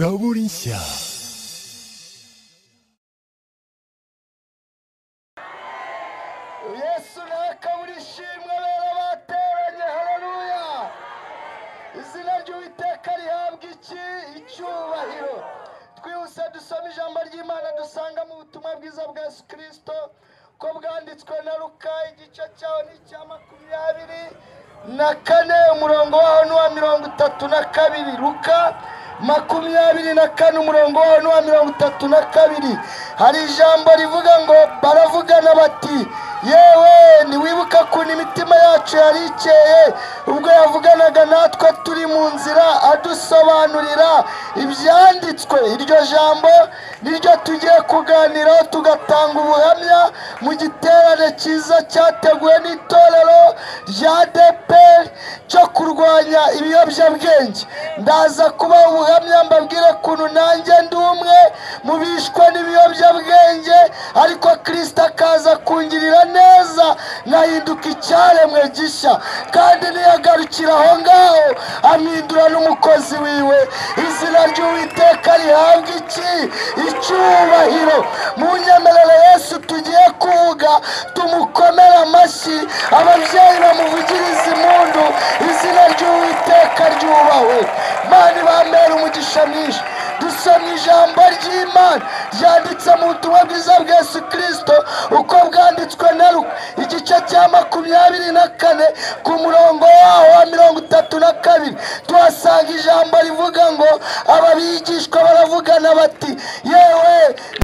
Zaborinsia. yesu naka buri shimwe bera bateranye hararuya izina ry'uwiteka rihabwa iki icyubahiro twihuse dusoma ijambo ry'imana dusanga mu butumwa bwiza bwa yesu kirisito ko bwanditswe na ruka igice cyaho ni icya makumyabiri na kane umurongo waho ni uwa mirongo itatu na kabiri ruka makumyabiri na kane umurongo wawe ni uwa mirongo itatu na kabiri hari ijambo rivuga ngo baravugana bati yewe ntiwibuka ukuntu imitima yacu yari ikeye ubwo yavuganaga natwe turi mu nzira adusobanurira ibyanditswe iryo jambo niryo tugiye kuganiraho tugatanga ubuhamya mu giterane cyiza cyateguwe n'itorero rya deperi cyo kurwanya ibiyobyabwenge ndaza kuba ubuhamya mbabwire ukuntu nanjye ndi umwe mu bishwe n'ibiyobyabwenge ariko kirisita akaza kungirira neza nkahinduka icyaremwe gishya kandi niyagarukira aho ngaho amwindura n'umukozi wiwe izina ry'uwiteka rihabwa iki icyubahiro mu nyemerere yesu tugiye kuvuga tumukomere amashyi ababyeyi bamuvugiriza impundu izina ry'uwiteka ryubahwe mani bambera umugisha mwinshi dusoma ijambo ry'imana ryanditse mu butumwa bwiza bwa yesu kirisito uko bwanditswe na ruka igice cya makumyabiri na kane ku murongo waho wa mirongo itatu na kabiri tuhasanga ijambo rivuga ngo aba bigishwa baravugana bati yewe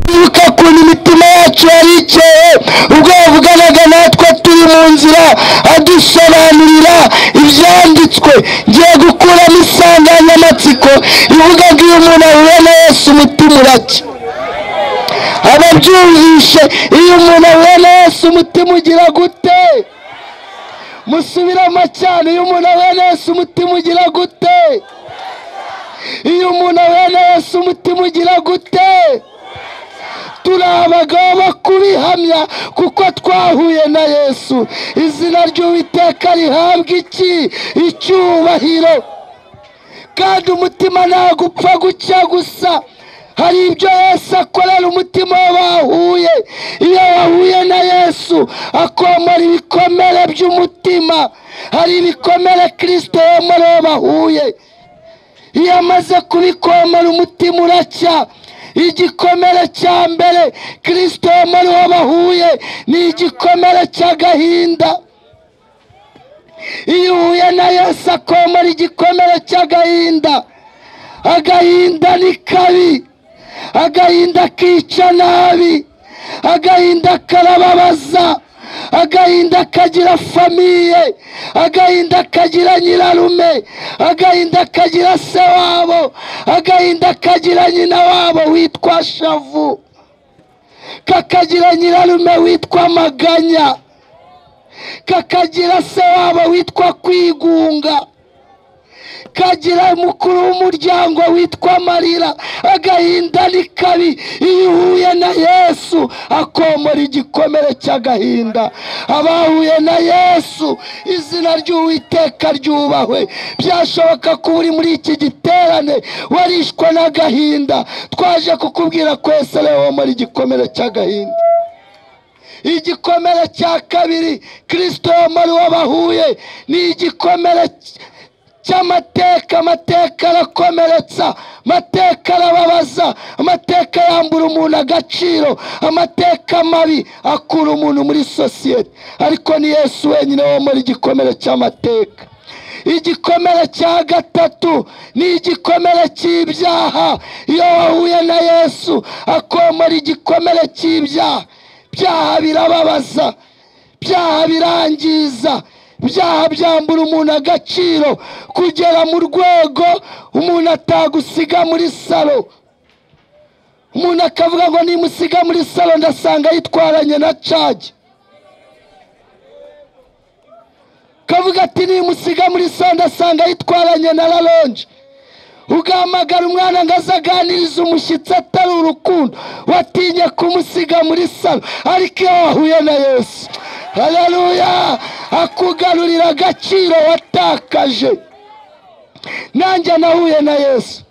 bibuka ukuntu imitima yacu yari ikeye ubwo yavuganaga natwe turi mu nzira adusobanurira ibyanditswe ngiye gukuramo insanganyamatsiko ivuga ngo iyo umuntu ahuye na yesu umutima uracya ababyumvishe iyo umuntu ahuye na yesu umutima ugira gute musubiramo cyane iyo umuntu ahuye na yesu umutima ugira gute iyo umuntu ahuye na yesu umutima ugira gute turi abagabo bo kubihamya kuko twahuye na yesu izina ry'uwiteka rihabwa iki icyubahiro kandi umutima ntabwo upfa gucya gusa hari ibyo yesu akorera umutima wabahuye iyo wahuye na yesu akomora ibikomere by'umutima hari ibikomere kirisito yomoreye bahuye iyo amaze kubikomora umutima uracya igikomere cya mbere kirisito muri uwo bahuye ni igikomere cy'agahinda iyo uhuye na yesu akomora igikomere cy'agahinda agahinda ni kabi agahinda kica nabi agahinda karababaza agahinda kagira famiye agahinda kagira nyirarume agahinda kagira se wabo agahinda kagira nyina wabo witwa shavu kakagira nyirarume witwa maganya kakagira se wabo witwa kwigunga kagira umukuru w'umuryango witwa amarira agahinda ni kabi iyo uhuye na yesu akomora igikomere cy'agahinda abahuye na yesu izina ry'uwiteka ryubahwe byashoboka ko uri muri iki giterane warishwe n'agahinda twaje kukubwira kwese rero womora igikomere cy'agahinda igikomere cya kabiri kirisito muri wo bahuye ni igikomere cy'amateka amateka arakomeretsa amateka arababaza amateka yambura umuntu agaciro amateka mabi akura umuntu muri sosiyete ariko ni yesu wenyine wo muri igikomere cy'amateka igikomere cya gatatu ni igikomere cy'ibyaha iyo wahuye na yesu akomora igikomere cy'ibyaha byaha birababaza byaha birangiza ibyaha byambura umuntu agaciro kugera mu rwego umuntu atagusiga muri salo umuntu akavuga ngo nimusiga muri salo ndasanga yitwaranye na cagi kavuga ati nimusiga muri salo ndasanga yitwaranye na raronje ugahamagara umwana ngo aze aganirize umushyitsi atari urukundo watinye kumusiga muri salo ariko iyo wahuye na yesu hararuya akugarurira agaciro watakaje nanjye nahuye na yesu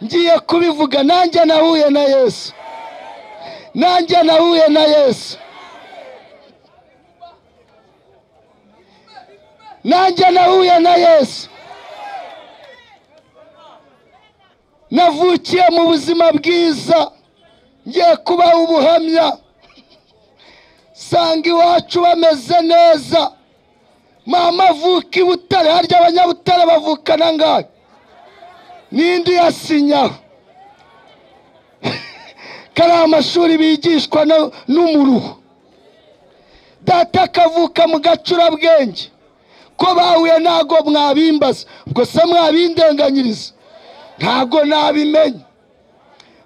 ngiye kubivuga nanjye nahuye na yesu nanjye nahuye na yesu nanjye nahuye na yesu navukiye mu buzima bwiza ngiye kubaha ubuhamya sanga iwacu bameze neza mama avuka i butare harya abanyabutare bavukana ngayo n'indi yasinyaho kariya amashuri bigishwa no- n'umuruho data akavuka mu gacurabwenge ko bahuye ntago mwabimbaza ubwo se mwabindenganyiriza ntago nabimenya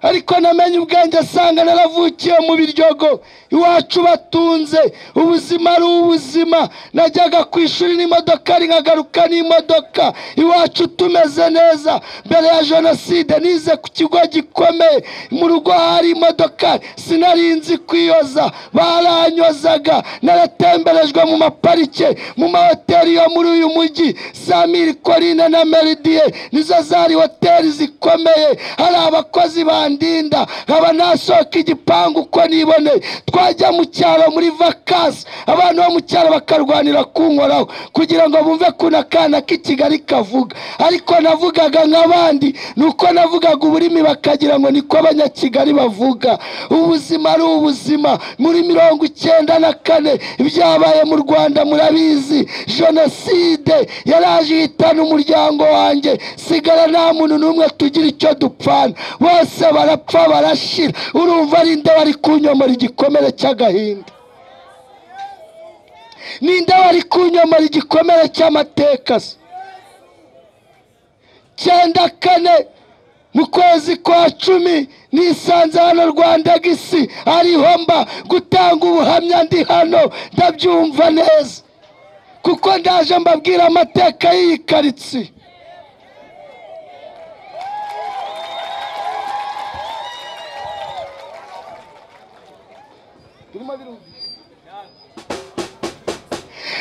ariko namenye ubwenge asanga naravukiye mu biryogo iwacu batunze ubuzima ari ubuzima najyaga ku ishuri n'imodoka ari nkagaruka n'imodoka iwacu tumeze neza mbere ya jenoside nize ku kigo gikomeye mu rugo hari imodoka sinari nzi kwiyoza baranyozaga naratemberejwe mu maparike mu mahoteli yo muri uyu mujyi samiri korine na meridie nizo zari hoteli zikomeye hari abakozi bandinda nkaba nasohoka igipangu uko niboneye twajya mu cyaro muri vakansi abantu bo mu cyaro bakarwanira kunkoraho kugira ngo bumve kuna akana k'ikigali kavuga ariko navugaga nk'abandi ni uko navugaga ururimi bakagira ngo niko abanyakigali bavuga ubuzima ari ubuzima muri mirongo icyenda na kane ibyabaye mu rwanda murabizi jenoside yaraje ihitana umuryango wanjye sigara nta muntu n'umwe tugira icyo dupfana bose barapfa barashira urumva ari nde wari kunyomora igikomere cy'agahinda ninde wari kunyomora igikomere cy'amateka se cyenda kane mu kwezi kwa cumi nisanze hano rwanda gisi ariho mba gutanga ubuhamya ndi hano ndabyumva neza kuko ndaje mbabwira amateka y'iyi karitsiye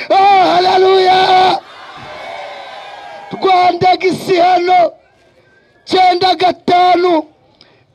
Oh, haleluya rwanda gisi hano cyenda gatanu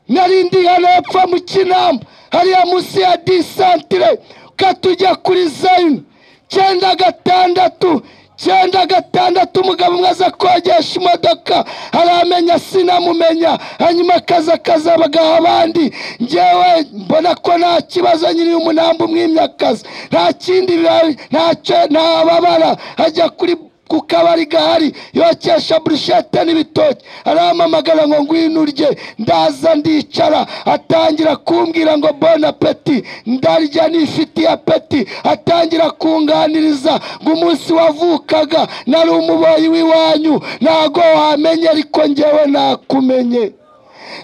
nari ndi hano hepfo mu kinamba hariya munsi ya disantire ukatujya kuri zayini cyenda gatandatu cyenda gatandatu umugabo umwe aza kogesha imodoka haramenya sinamumenya hanyuma akaza akazabagaha abandi ngewe mbona ko nta kibazo nyiri umunamba umwimyakazi nta kindi biba- ntacyo ntababara hajya kuri ku kabari gahari yokesha burushete n'ibitoki arampamagara ngo ngwino urye ndaza ndicara atangira kumbwira ngo bon apeti ndarya nifitiye apeti atangira kunganiriza ngo umunsi wavukaga nari umuboyi w'iwanyu ntago wamenye ariko ngewe nakumenye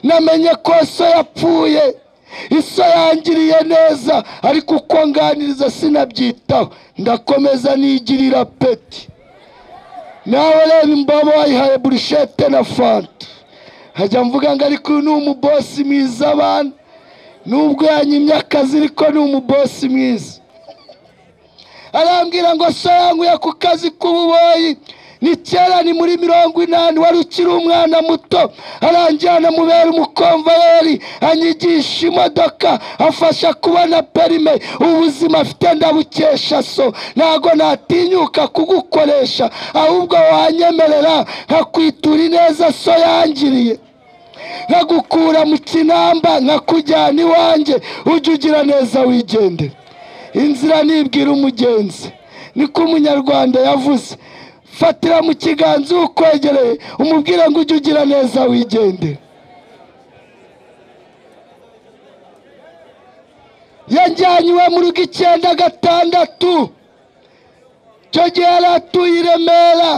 namenye ko so yapfuye iso yangiriye neza ariko uko nganiriza sinabyitaho ndakomeza nigirira peti nawe reba imbobo wayihaye burushete na fanta hajya mvuga ngo ariko uyu ni umubosi mwiza abana nubwo yanyimye akazi ariko ni umubosi mwiza arambwira ngo so yanguye ku kazi k'ububoyi ni kera ni muri mirongo inani wari ukiri umwana muto aranjyana mubera umukomvayeri anyigisha imodoka afasha kubona perime ubuzima afite ndabukesha so ntago natinyuka kugukoresha ahubwo wanyemerera nkakwitura ineza so yangiriye nkagukura mu kinamba nkakujyana iwanjye ujye ugira neza wigendera inzira nibwira umugenzi niko umunyarwanda yavuze fatira mu kiganza ukwegereye umubwire ngo ujye ugira neza wigendera yajyanye iwe mu rugo icyenda gatandatu icyo gihe yari atuye i remera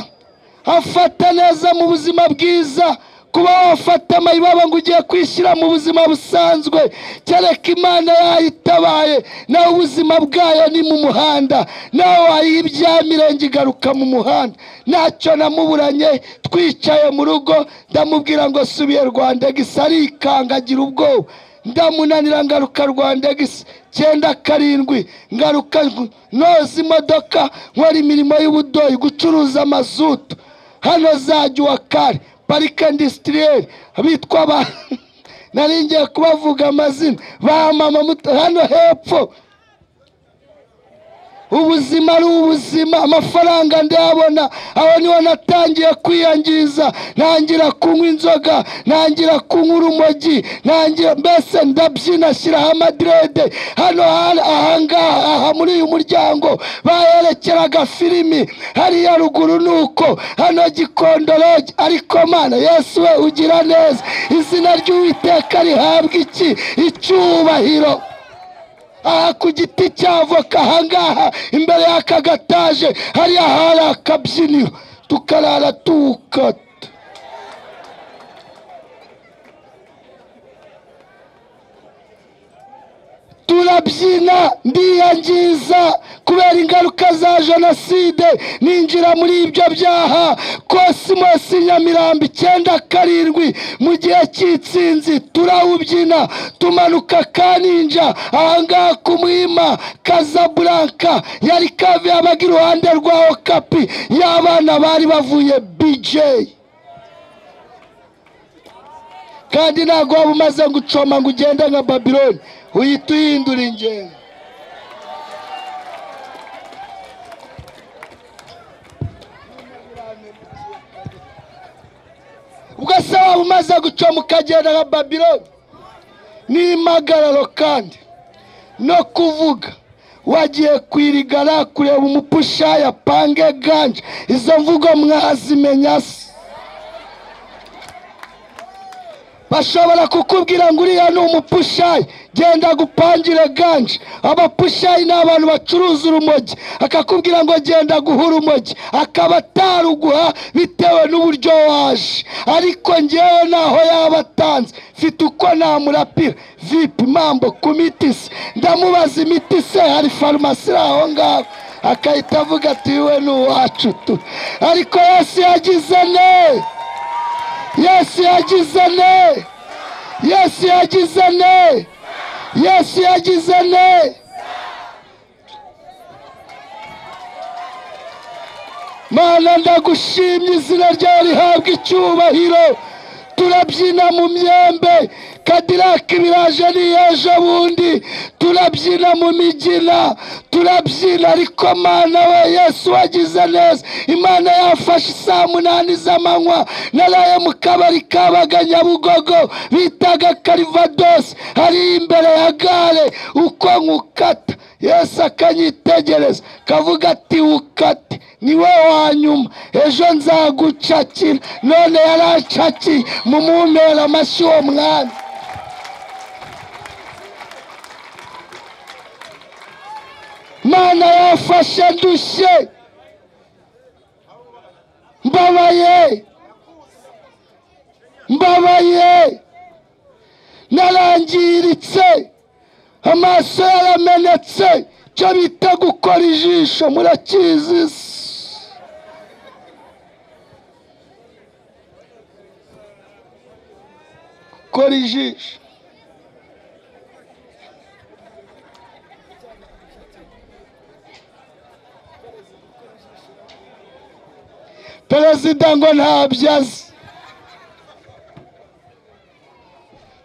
afata neza mu buzima bwiza kuba wafata amayibaba ngo ugiye kwishyira mu buzima busanzwe kereka imana yayitabaye nawe ubuzima bwayo ni mu muhanda nawe wayiha ibyamire ngo igaruka mu muhanda ntacyo namuburanye twicaye mu rugo ndamubwira ngo subiye rwanda gisa arikangagira ubwoba ndamunanira ngaruka rwanda gisi cyenda karindwi ngaruka noza imodoka nkora imirimo y'ubudoyi gucuruza mazutu hano zajya uwa kare parike indisitiriyeri bitwa ba nari ngiye kubavuga amazina ba mama muto hano hepfo ubuzima ari ubuzima amafaranga ndayabona aho niho natangiye kwiyangiza ntangira kunywa inzoga ntangira kunywa urumogi ntangira mbese ndabyina ashyiraho amadirede hano hari ahangaha aha muri uyu muryango baherekeraga filimi hariya ruguru ni uko hano gikondoroge ariko mana yesu we ugira neza izina ry'uwiteka rihabwa iki icyubahiro aha ku giti cya voka ahangaha imbere y'aka gataje hariya hari akabyiniro tukarara tukata turabyina ndiyangiza kubera ingaruka za jenoside ninjira muri ibyo byaha kosimosi nyamirambo icyenda karindwi mu gihe cy'itsinzi turawubyina tumanuka kaninja ahangaha ku muhima kazaburanka yari kavi yabaga iruhande rwa okapi y'abana bari bavuye bijeyi kandi ntabwo waba umaze gucoma ngo ugende nka babiloni uhita uhindura ingenzi ubwo se waba umaze gucoma ukagenda nka babiloni n'impagararo kandi no kuvuga wagiye kwirigara kureba umupushaya pange ganje izo mvugo mwazimenya se bashobora kukubwira ngo uriya ni umupushayi genda gupangire ganje abapushayi ni abantu bacuruza urumogi akakubwira ngo genda guha urumogi akaba ataruguha bitewe n'uburyo waje ariko ngewe ntaho yaba atanze mfite uko namurapira vipi mambo ku miti se ndamubaza imiti se hari farumasi iri aho ngaho akahita avuga ati we ni uwacu tu ariko yesu yagize neza yesu yagize ne yesu yagize ne yesu yagize ne mana ndagushimye izina ryawe rihabwa icyubahiro turabyina mu myembe kadirake biraje ni ejo bundi turabyina mu migina turabyina ariko mana we yesu wagize neza imana yafashe saa munani z'amanywa naraye mu kabari kabaga nyabugogo bitaga karivadosi hari imbere ya gare uko nkukata yesu akanyitegereza kavuga ati wukate niwe wa nyuma ejo nzagucakira none yaracakiye mumumpera amashyi uwo mwana mana yafashe ndushye mbabaye mbabaye narangiritse amaso yaramenetse cyo bita gukora ijisho murakizi se gukora ijisho perezida ngo ntabyo azi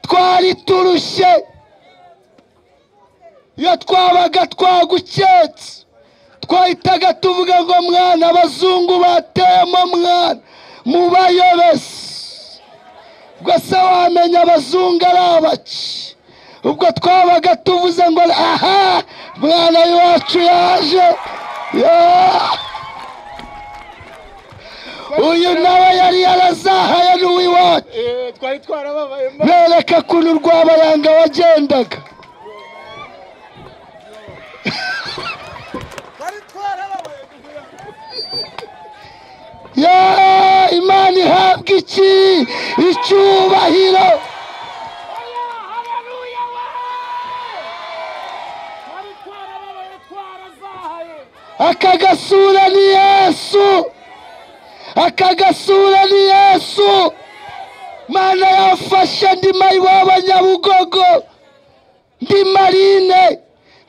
twari turushye iyo twabaga twaguketse twahitaga tuvuga ngo mwana abazungu bateyemo mwana mubayobese ubwo se wamenya abazungu ari abaki ubwo twabaga tuvuze ngo aha mwana w'iwacu yaje Yeah! uyu nawe yari yarazahaye n'uw'iwacu Eh, twari twarababayemo bereka ukuntu rwabayanga wagendaga twari twarababayemo Yeah! imana ihabwa iki icyubahiro twari twarababaye twarazahaye aka gasura ni yesu aka gasura ni yesu mana yafashe ndi mayiwabo nyabugogo ndi marine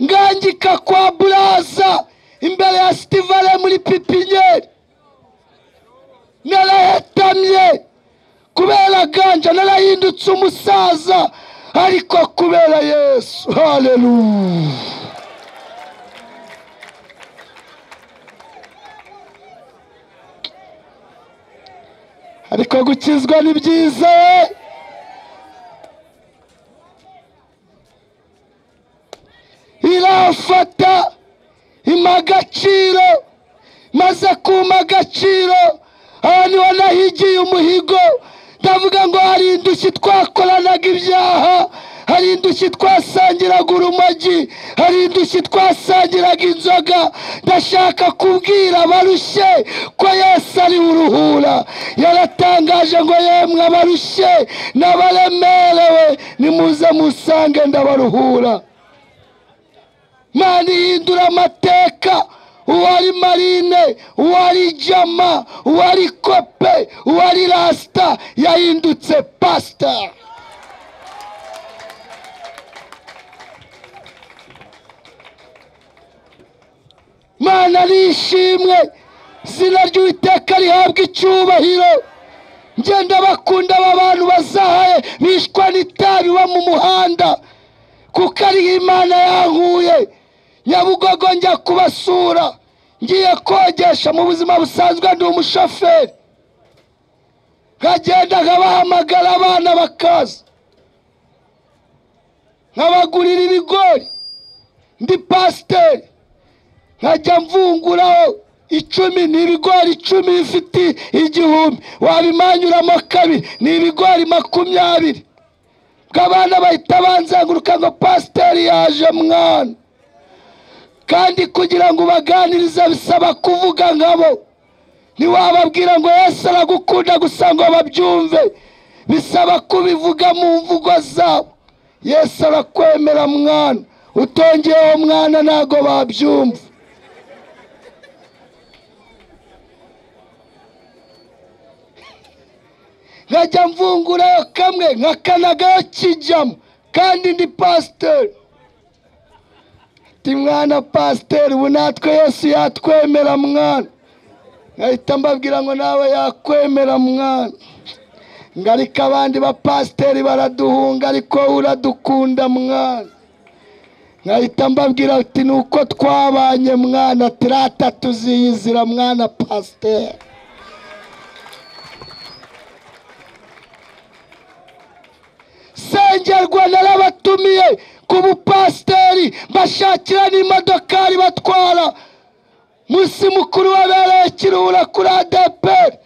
ngangika kwa buraza imbere ya sitivale muri pipinyeri narahetamye kubera ganja narahindutse umusaza ariko kubera yesu haleluya ariko gukizwa ni byiza irafata impa agaciro maze kumpa agaciro ahantu wanahigiye umuhigo ndavuga ngo hari indushyi twakoranaga ibyaha hari indushyi twasangiraga urumogi hari indushyi twasangiraga inzoga ndashaka kubwira abarushye ko yesu ari uruhura yaratangaje ngo yemwe abarushye n'abaremerewe nimuze musange ndabaruhura mani hindura amateka uwari marine uwari jama uwari kope uwari rasita yahindutse pasita mana nishimwe izina ry'uwiteka rihabwa icyubahiro ngenda bakunda aba bantu bazahaye bishwa n'itabi bo mu muhanda kuko ariho imana yankuye nyabugogo njya kubasura ngiye kogesha mu buzima busanzwe ndi umushoferi nkagenda nkabahamagara abana bakaza nkabagurira ibigori ndi pasiteri nkajya mvunguraho icumi ni ibigori icumi bifite igihumbi wabimanyuramo kabiri ni ibigori makumyabiri ngo abana bahita banzenguruka ngo pasiteri yaje mwana kandi kugira ngo ubaganirize bisaba kuvuga nkabo ntiwababwira ngo yesu aragukunda gusa ngo babyumve bisaba kubivuga mu mvugo zabo yesu arakwemera mwana utongeyeho mwana ntago babyumva nkajya mvungurayo kamwe nkakanagayo kijyamo kandi ndi pasiteri ndi mwana pasiteri ubu natwe yesu yatwemera mwana nkahita mbabwira ngo nawe yakwemera mwana ngo ariko abandi bapasiteri baraduhunga ariko wowe uradukunda mwana nkahita mbabwira uti ni uko twabanye mwana ati rata tuziyizira mwana pasiteri sengerwa narabatumiye ku bupasiteri mbashakira n'imodokari batwara munsi mukuru wabereye kiruhura kuri adeperi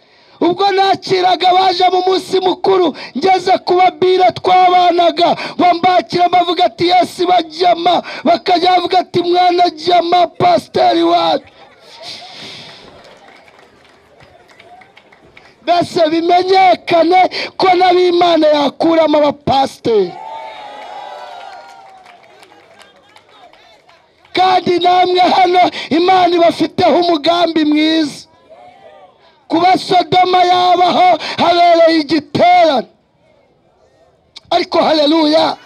ubwo nakiraga abaje mu munsi mukuru ngeze ku babira twabanaga bambakira bavuga ati yesu bajyama bakajya bavuga ati mwana jyama pasiteri wacu mbese bimenyekane ko n'abimana yakuramo abapasiteri kandi namwe hano imana ibafiteho umugambi mwiza kuba sodoma yabaho habereye igiterane ariko hareruya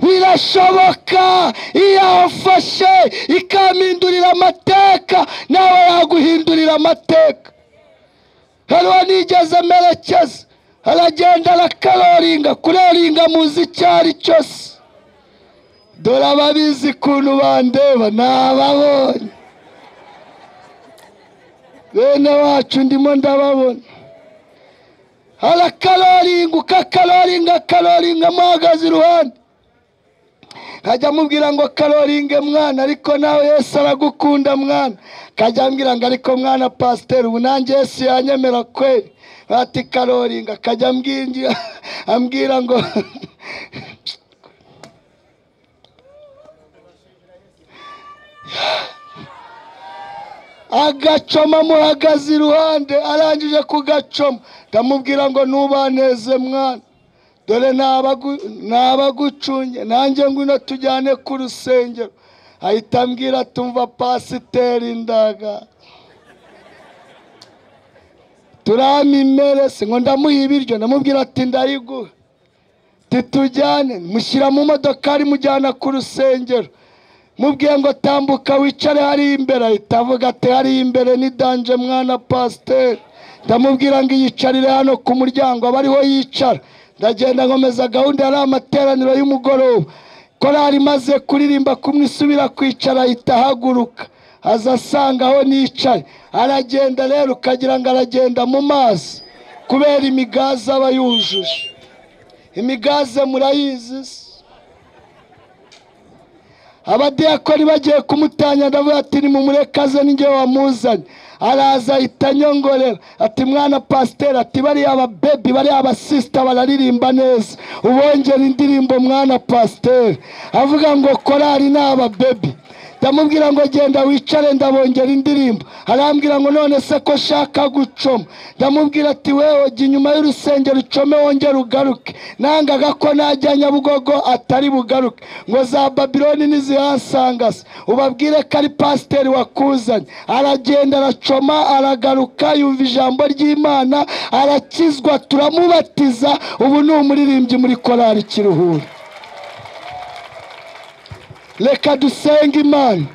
birashoboka iyo yawufashe ikampindurira amateka nawe yaguhindurira amateka hariho nigeze amerekeza aragenda arakaroringa kuroringa muzi icyo ari cyose dore ababizi ukuntu bandeba nababonye bene wacu ndimo ndababona arakaroringa ukakaroringa akaroringa amuhagaze iruhande nkajya amubwira ngo karoringe mwana ariko nawe yesu aragukunda mwana akajya ambwira ngo ariko mwana pasiteri ubu nanjye yesu yanyemera kweri bati karoringa akajya ambwira- ambwira ngo agacoma amuhagaze iruhande arangije kugacoma ndamubwira ngo ntubaneze mwana dore nabagu- nabagucunye nanjye ngwino tujyane ku rusengero ahita ambwira tumva pasiteri ndaga turama imere se ngo ndamuha ibiryo ndamubwira ati ndayiguha titujyane mushyira mu modoka ari mujyana ku rusengero mubwiye ngo tambuka wicare hariya imbere ahita avuga ati hariya imbere ni danje mwana pasiteri ndamubwira ngo yicarire hano ku muryango aba ariho yicara ndagenda nkomeza gahunda yari amateraniro y'umugoroba korari imaze kuririmba kumwe isubira kwicara ahita ahaguruka aza asanga aho nicaye aragenda rero ukagira ngo aragenda mu mazi kubera imigazi aba yujuje imigaze murayizi se abadiyakoni bagiye kumutanya ndavuga ati nimumurekaze ninjye wamuzanye araza ahita anyongorera ati mwana pasiteri ati bariya ababebi bariya abasisita bararirimba neza ubongera indirimbo mwana pasiteri avuga ngo korari ni ababebi ndamubwira ngo genda wicare ndabongera indirimbo arambwira ngo none se ko shaka gucoma ndamubwira ati wewe jya inyuma y'urusengero ucome wongere ugaruke nangaga ko najya nyabugogo atari bugaruke ngo za babiloni nizihasanga se ubabwire ko ari pasiteri wakuzanye aragenda aracoma aragaruka yumva ijambo ry'imana arakizwa turamubatiza ubu ni umuririmbyi muri korari kiruhura reka dusenge imana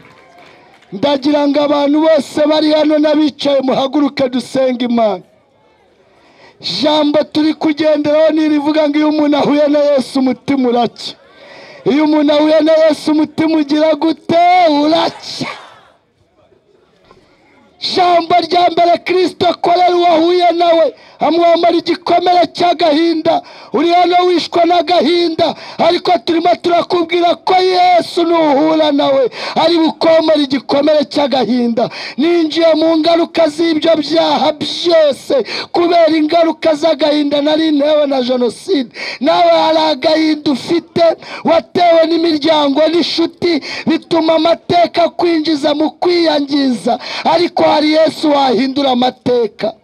ndagira ngo abantu bose bari hano n'abicaye muhaguruke dusenge imana jambo turi kugenderaho ni irivuga ngo iyo umuntu ahuye na yesu umutima uracya iyo umuntu ahuye na yesu umutima ugira gute uracya jambo rya mbere kirisito akorera uwahuye nawe amwambara igikomere cy'agahinda uri hano wishwe n'agahinda ariko turimo turakubwira ko yesu nuhura nawe ari bukomere igikomere cy'agahinda ninjiye mu ngaruka z'ibyo byaha byose kubera ingaruka z'agahinda nari ntewe na jenoside nawe hari agahinda ufite watewe n'imiryango n'inshuti bituma amateka akwinjiza mu kwiyangiza ariko hari yesu wahindura amateka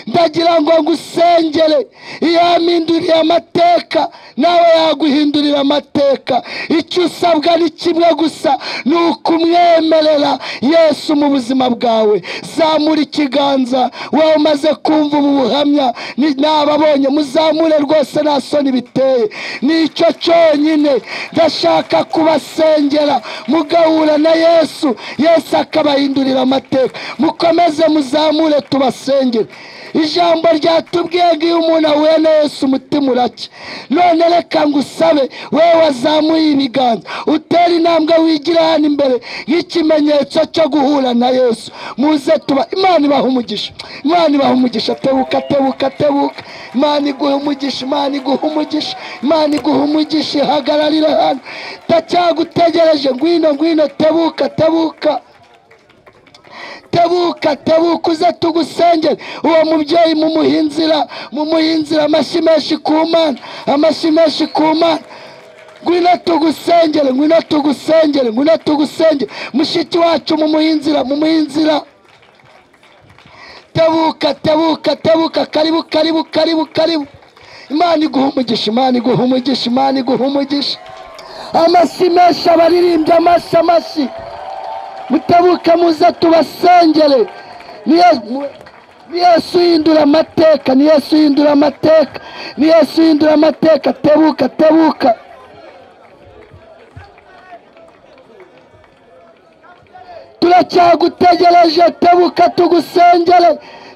ndagira ngo ngusengere iyo yampinduriye amateka nawe yaguhindurira amateka icyo usabwa ni kimwe gusa ni ukumwemerera yesu mu buzima bwawe zamura ikiganza wowe umaze kumva ubu buhamya ni- nababonye muzamure rwose nta soni biteye nicyo cyonyine ndashaka kubasengera mugahura na yesu yesu akabahindurira amateka mukomeze muzamure tubasengere ijambo ryatubwiye ngo iyo umuntu ahuye na yesu umutima uracya none reka ngo usabe wowe wazamuye ibiganza utera intambwe wigira hano imbere nk'ikimenyetso cyo guhura na yesu muze tuba imana ibaha umugisha imana ibaha umugisha tebuka tebuka tebuka imana iguha umugisha imana iguha umugisha imana iguha umugisha ihagararire hano ndacyagutegereje ngwino ngwino tebuka tebuka tebuka tebuka uze tugusengere uwo mubyeyi mumuha inzira mumuha inzira amashyi menshi ku mana amashyi menshi ku mana ngwino tugusengere ngwino tugusengere ngwino tugusengere mushiki wacu mumuha inzira mumuha inzira tebuka tebuka tebuka karibu karibu karibu karibu imana iguha umugisha imana iguha umugisha imana iguha umugisha amashyi menshi abaririmbyi amashyi amashyi mutabuka muze tubasengere ni Yesu- mu- ni yesu uhindura amateka ni yesu uhindura amateka ni yesu uhindura amateka tebuka tebuka turacyagutegereje tebuka tugusengere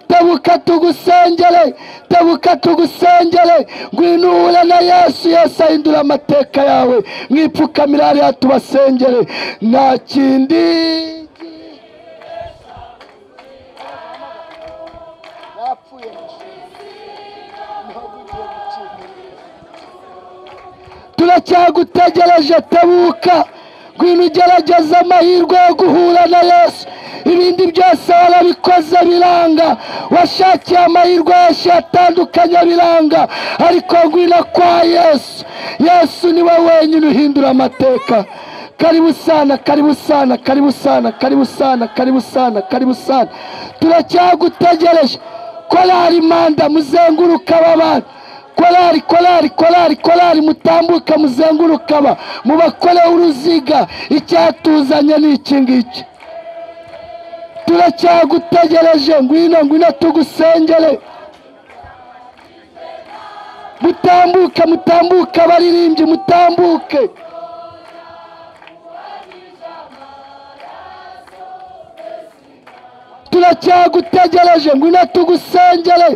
tebuka tugusengere tebuka tugusengere ngwino uhure na yesu yesu ahindura amateka yawe mwipfukamira hariya tubasengere nta kindi Yapfuye turacyagutegereje tebuka ngwino ugerageza amahirwe yo guhura na yesu ibindi byose warabikoze biranga washakiye amahirwe yose atandukanye biranga ariko ngwino kwa yesu yesu niwe wenyine uhindura amateka karibu sana karibu sana karibu sana karibu sana karibu sana karibu sana turacyagutegereje korari manda muzenguruka aba bana korari korari korari korari mutambuka muzenguruka aba mubakoreho uruziga icyatuzanye ni iki ngiki turacyagutegereje ngwino ngwino tugusengere mutambuke mutambuke abaririmbyi mutambuke turacyagutegereje aracyagutegereje ngwino tugusengere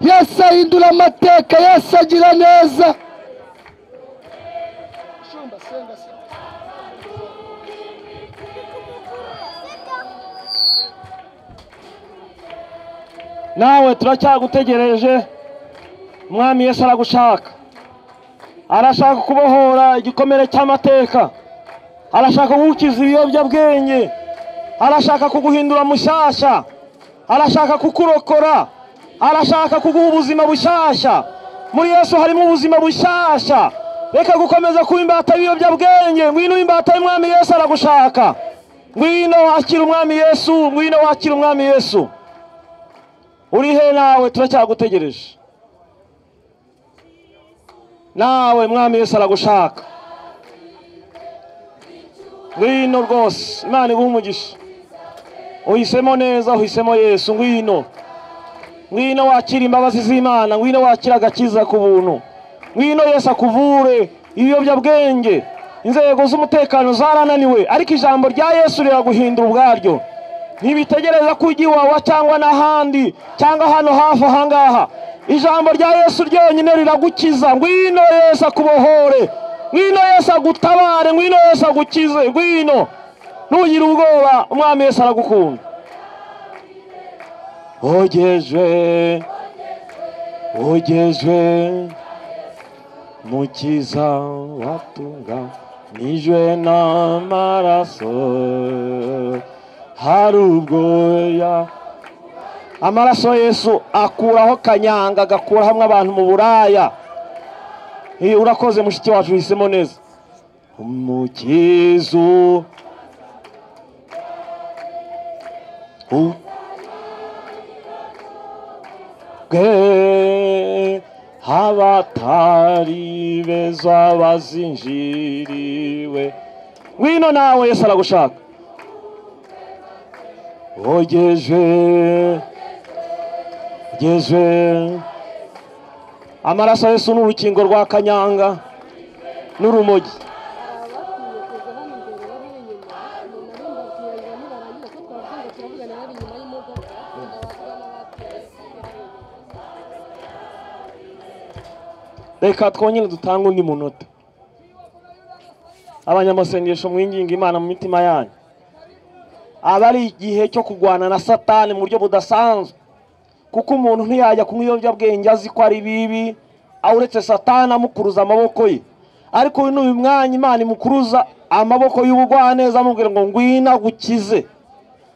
yesu ahindura amateka yesu agira neza Shumba, senga, senga. nawe turacyagutegereje umwami yesu aragushaka arashaka kubohora igikomere cy'amateka arashaka kugukiza ibiyobyabwenge arashaka kuguhindura mushyashya arashaka kukurokora arashaka kuguha ubuzima bushyashya muri yesu harimo ubuzima bushyashya reka gukomeza kuba imbata y'ibiyobyabwenge ngwino imbata y'umwami yesu aragushaka ngwino wakira umwami yesu ngwino wakira umwami yesu uri he nawe turacyagutegereje nawe mwami yesu aragushaka ngwino rwose imana iguhe umugisha uhisemo neza uhisemo yesu ngwino ngwino wakira imbabazi z'imana ngwino wakira agakiza ku buntu ngwino yesu akuvure ibiyobyabwenge inzego z'umutekano zarananiwe ariko ijambo rya yesu riraguhindura ubwaryo ntibitegereza ko ujya iwawa cyangwa n'ahandi cyangwa hano hafi aha ngaha ijambo rya yesu ryonyine riragukiza ngwino yesu akubohore ngwino yesu agutabare ngwino yesu agukize ngwino ntugire ubwoba umwami yesu aragukunda ugejwe ugejwe mukiza watunganijwe n'amaraso hari ubwoya amaraso yesu akuraho kanyanga agakura hamwe abantu mu buraya Eh, urakoze mushiki wacu uhisemo neza umukizo u- bwe abatari beza bazinjiriwe ngwino nawe yesu aragushaka ogejwe ogejwe amaraso ya yesu ni urukingo rwa kanyanga n'urumogi abakwiye kuza hano imbere bari inyuma umuntu ari mbabwira ngo nibarangiza ko twavuga turavugana bari inyuma y'imodoka ndababwira n'abatuye reka twongere dutange undi munota abanyamasengesho mwinginga imana mu mitima yanyu aba ari igihe cyo kurwana na satani mu buryo budasanzwe kuko umuntu ntiyajya kunywa ibiyobyabwenge azi ko ari bibi aho uretse satani amukuruza amaboko ye ariko uyu ni uyu mwanya imana imukuruza amaboko y'ubugwaneza amubwira ngo ngwino agukize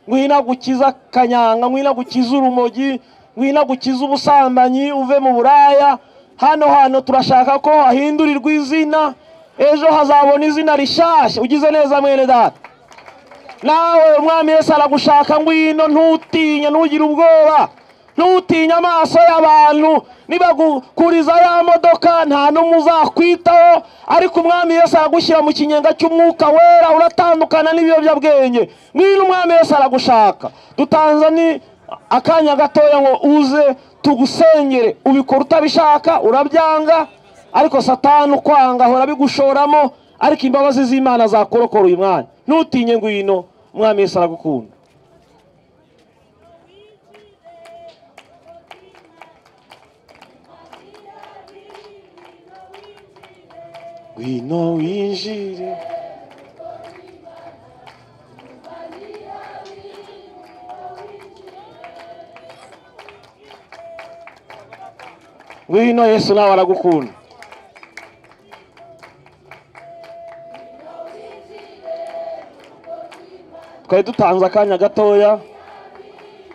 ngwino agukize akanyanga ngwino agukize urumogi ngwino agukize ubusambanyi uve mu buraya hano hantu turashaka ko hahindurirwa izina ejo hazabona izina rishyashya ugize neza mwene data nawe umwami yesu aragushaka ngwino ntutinye ntugire ubwoba ntutinye amaso y'abantu nibagukuriza ya modoka nta n'umwe uzakwitaho ariko umwami yesu aragushyira mu kinyenga cy'umwuka wera uratandukana n'ibiyobyabwenge ngwino umwami yesu aragushaka dutanze ni akanya gatoya ngo uze tugusengere ubikora utabishaka urabyanga ariko satani ukwanga ahora bigushoramo ariko imbabazi z'imana zakorokora uyu mwanya ntutinye ngwino umwami yesu aragukunda ngwino winjire ngwino yesu nawe aragukunda twari dutanze akanya gatoya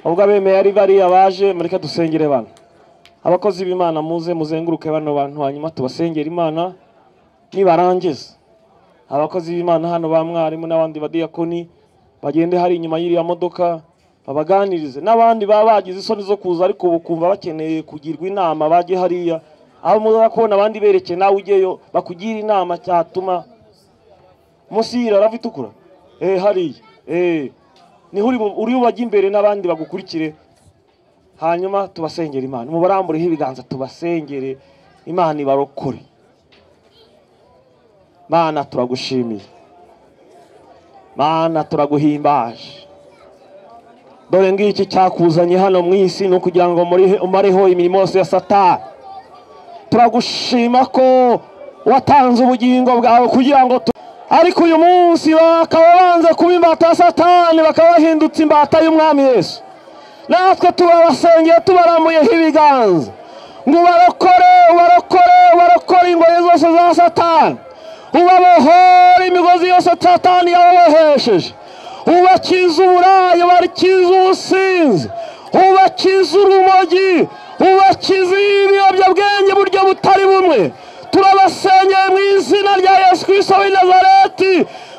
ubwo abemeye ari bariya baje mureke dusengere bano abakozi b'imana muze muzenguruke bano bantu hanyuma tubasengere imana nibarangiza abakozi b'imana hano ba mwarimu n'abandi badiyakoni bagende hari inyuma y'iriya modoka babaganirize n'abandi baba bagize isoni zo kuza ariko ubu kumva bakeneye kugirwa inama bajye hariya abo muza kubona abandi berekeye nawe ujyeyo bakugira inama cyatuma munsi y'iriya rava itukura eh hariya eh niho uri bu- uri bubajye imbere n'abandi bagukurikire hanyuma tubasengere imana mubarambureho ibiganza tubasengere imana ibarokore mana turagushimiye mana turaguhimbaje dore ngiki cyakuzanye hano mu isi ni ukugira ngo murihe- umareho imirimo yose ya satani turagushima ko watanze ubugingo bwawe kugira ngo tu- ariko uyu munsi bakaba banze kuba imbata ya satani bakaba bahindutse imbata y'umwami yesu natwe turabasengeye tubarambuyeho ibiganza ngo ubarokore ubarokore ubarokore ingoyi zose za satani ubabohore imigozi yose satani yababohesheje ubakize uburaya ubakize ubusinzi ubakize urumogi ubakize ibiyobyabwenge buryo butari bumwe turabasenyeye mu izina rya yesu kirisito w'i nazareti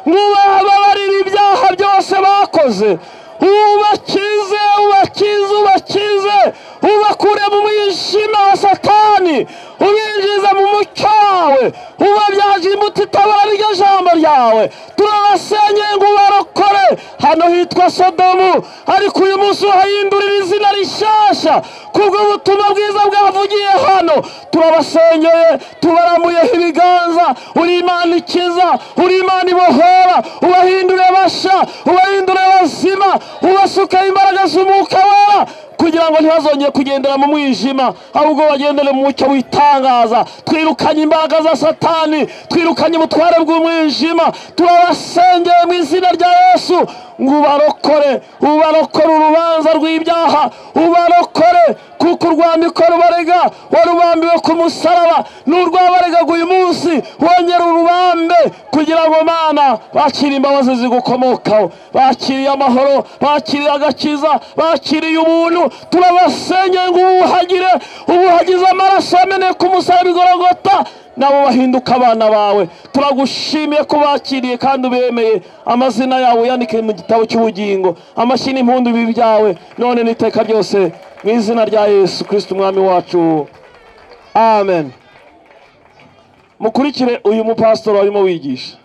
mubababarire ibyaha byose bakoze ubakize ubakize ubakize ubakure mu mwijima wa satani ubinjize mu mucyo wawe ubabyaje imbuto itabara ryo jambo ryawe turabasenyeye ngo ubarokore hano hitwa sodomu ariko uyu munsi urahindurira izina rishyashya kubw'ubutumwa bwiza bwavugiye hano turabasenyeye tubarambuyeho ibiganza uri imana ikiza uri imana ibohora ubahindure basha ubahindure bazima ubasukaho imbaraga z'umwuka wera kugira ngo ntibazongere kugendera mu mwijima ahubwo bagendere mu mucyo witangaza twirukanye imbaraga za satani twirukanye ubutware bw'umwijima turabasengeye mu izina rya yesu ngo ubarokore ubarokore urubanza rw'ibyaha ubarokore kuko urwandiko rubarega warubambiwe ku musaraba n'urwabaregaga uyu munsi wongera urubambe kugira ngo mana bakire imbabazi zigukomokaho bakiriye amahoro bakiriye agakiza bakiriye ubuntu turabasenyeye ngo ubuhagire ubuhagize amaraso yameneye ku musaraba igorogota nabo bahinduka abana bawe turagushimiye ko bakiriye kandi ubemeye amazina yawe yandike mu gitabo cy'ubugingo amashyi n'impundu bibi byawe none n'iteka ryose mu izina rya yesu kirisiti umwami wacu amen mukurikire uyu mupasitori warimo wigisha